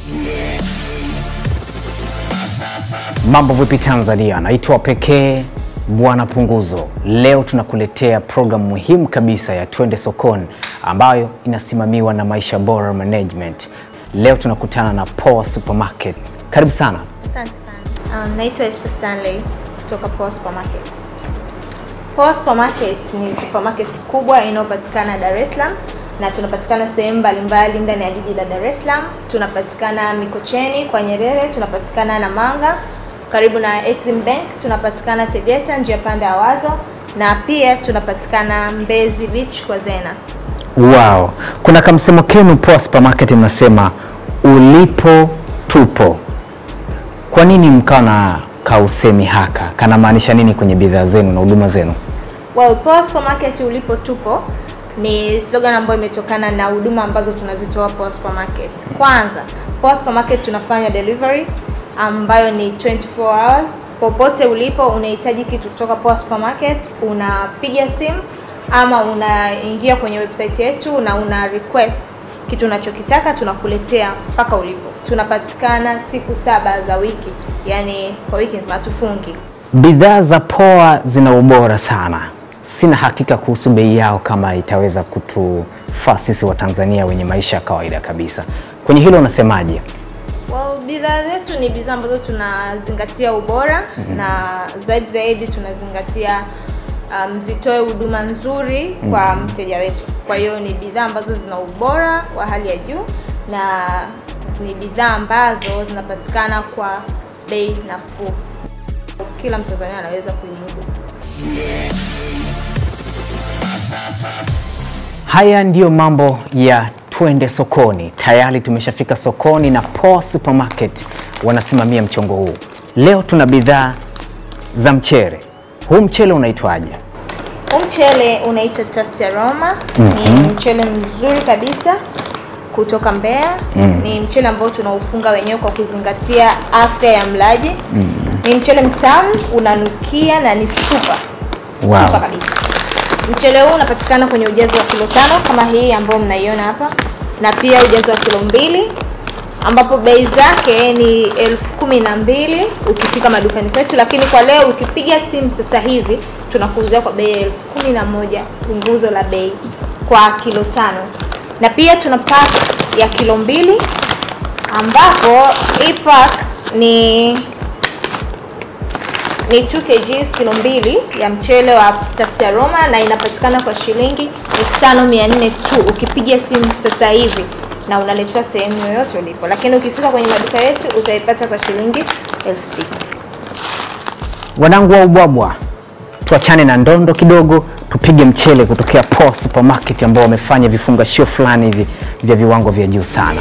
Mambo vipi Tanzania, naitwa pekee Bwana Punguzo. Leo tunakuletea programu muhimu kabisa ya Twende Sokoni ambayo inasimamiwa na Maisha Bora Management. Leo tunakutana na Poa Supermarket. Karibu sana. Asante sana. Um, naitwa Esther Stanley kutoka Poa Supermarket. Poa Supermarket ni supermarket kubwa inayopatikana Dar es Salaam na tunapatikana sehemu mbalimbali ndani ya jiji la Dar es Salaam. Tunapatikana Mikocheni kwa Nyerere, tunapatikana Namanga karibu na Exim Bank, tunapatikana Tegeta njia panda ya Wazo na pia tunapatikana Mbezi Beach kwa Zena. Wow, kuna kamsemo kenu Poa Supermarket mnasema ulipo tupo. Kwa nini mkawa na kausemi haka? Kanamaanisha nini kwenye bidhaa zenu na huduma zenu? Well, Poa Supermarket ulipo tupo ni slogan ambayo imetokana na huduma ambazo tunazitoa Poa Supermarket. Kwanza, Poa Supermarket tunafanya delivery ambayo ni 24 hours. Popote ulipo unahitaji kitu kutoka Poa Supermarket, unapiga simu ama unaingia kwenye website yetu na una request kitu unachokitaka tunakuletea mpaka ulipo. Tunapatikana siku saba za wiki, yani kwa wiki nzima hatufungi. Bidhaa za Poa zina ubora sana. Sina hakika kuhusu bei yao kama itaweza kutufaa sisi wa Tanzania wenye maisha ya kawaida kabisa. Kwenye hilo unasemaje? Well, bidhaa zetu ni bidhaa ambazo tunazingatia ubora na zaidi zaidi tunazingatia um, zitoe huduma nzuri kwa mteja wetu. Kwa hiyo ni bidhaa ambazo zina ubora wa hali ya juu na ni bidhaa ambazo zinapatikana kwa bei nafuu. Kila Mtanzania anaweza kuimudu. Haya ndiyo mambo ya Twende Sokoni. Tayari tumeshafika sokoni na Poa Supermarket wanasimamia mchongo huu. Leo tuna bidhaa za mchele. Huu mchele unaitwaje? Huu mchele unaitwa Tasty Aroma. Ni mchele mzuri kabisa kutoka Mbeya. Ni mchele ambao tunaufunga wenyewe kwa kuzingatia afya ya mlaji. Ni mchele mtamu, unanukia na ni super. Wow. Super kabisa. Mchele huu unapatikana kwenye ujazo wa kilo tano kama hii ambayo mnaiona hapa, na pia ujazo wa kilo mbili ambapo bei zake ni elfu kumi na mbili ukifika madukani kwetu, lakini kwa leo ukipiga simu sasa hivi tunakuuzia kwa bei ya elfu kumi na moja punguzo la bei kwa kilo tano, na pia tuna pack ya kilo mbili ambapo hii pack ni ni 2 kg kilo mbili ya mchele wa Tasty Aroma na inapatikana kwa shilingi 5400 tu ukipiga simu sasa hivi na unaletewa sehemu yoyote ulipo, lakini ukifika kwenye maduka yetu utaipata kwa shilingi 6000. Wanangu wa ubwabwa, tuachane na ndondo kidogo, tupige mchele kutokea Poa Supermarket ambao wamefanya vifungashio fulani hivi vya viwango vya juu sana.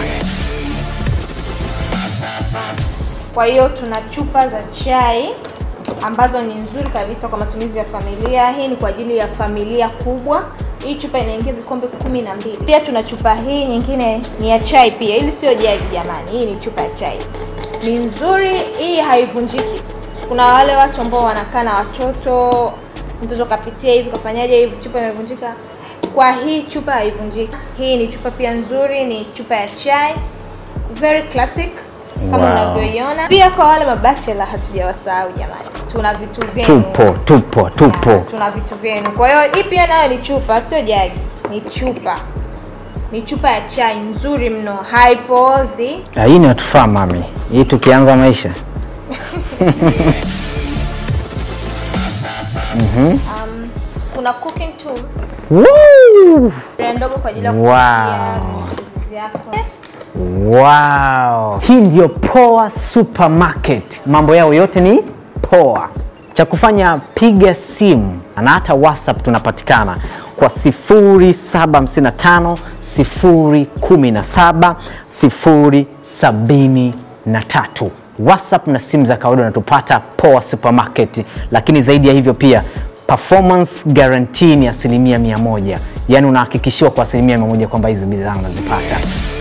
Kwa hiyo tuna chupa za chai ambazo ni nzuri kabisa kwa matumizi ya familia. Hii ni kwa ajili ya familia kubwa. Hii chupa inaingia vikombe kumi na mbili. Pia tuna chupa hii nyingine ni ya chai pia, ili sio jagi jamani, hii ni chupa ya chai, ni nzuri, hii haivunjiki. Kuna wale watu ambao wanakaa na watoto, mtoto kapitia hivi kafanyaje hivi, chupa imevunjika. Kwa hii chupa haivunjiki. Hii ni chupa pia nzuri, ni chupa ya chai, very classic kama Wow. unavyoiona. Pia kwa wale mabachela hatujawasahau jamani, tuna vitu vyenu Tupo, tupo, tupo. Ya, tuna vitu vyenu. Kwa hiyo hii pia nayo ni chupa, sio jagi, ni chupa, ni chupa ya chai nzuri mno, haipoozi. Ah, Hii ni watufaa mami, hii tukianza maisha Um, kuna cooking tools Woo! ya ndogo kwa ajili ya Wow. kupikia vitu vyako. Wow. Hii ndio Poa Supermarket, mambo yao yote ni poa. Cha kufanya piga simu na hata WhatsApp tunapatikana kwa 0755 017 073. WhatsApp na simu za kawaida unatupata Poa Supermarket, lakini zaidi ya hivyo pia performance guarantee ni asilimia mia moja, yaani unahakikishiwa kwa asilimia mia moja kwamba hizo bidhaa unazipata.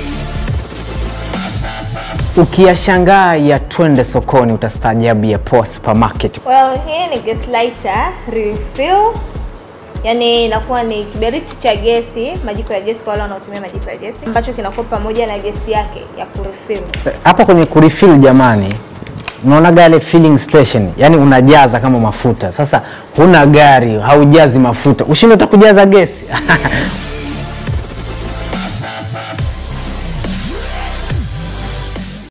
Ukiyashangaa ya twende sokoni utastaajabu ya Poa Supermarket. Well, hii ni gas lighter refill yaani inakuwa ni kiberiti cha gesi, majiko ya gesi kwa wale wanaotumia majiko ya gesi, ambacho kinakuwa pamoja na gesi yake ya kurefill. Hapa kwenye kurefill jamani, unaona gale filling station, yani unajaza kama mafuta. Sasa huna gari, haujazi mafuta, ushinde utakujaza gesi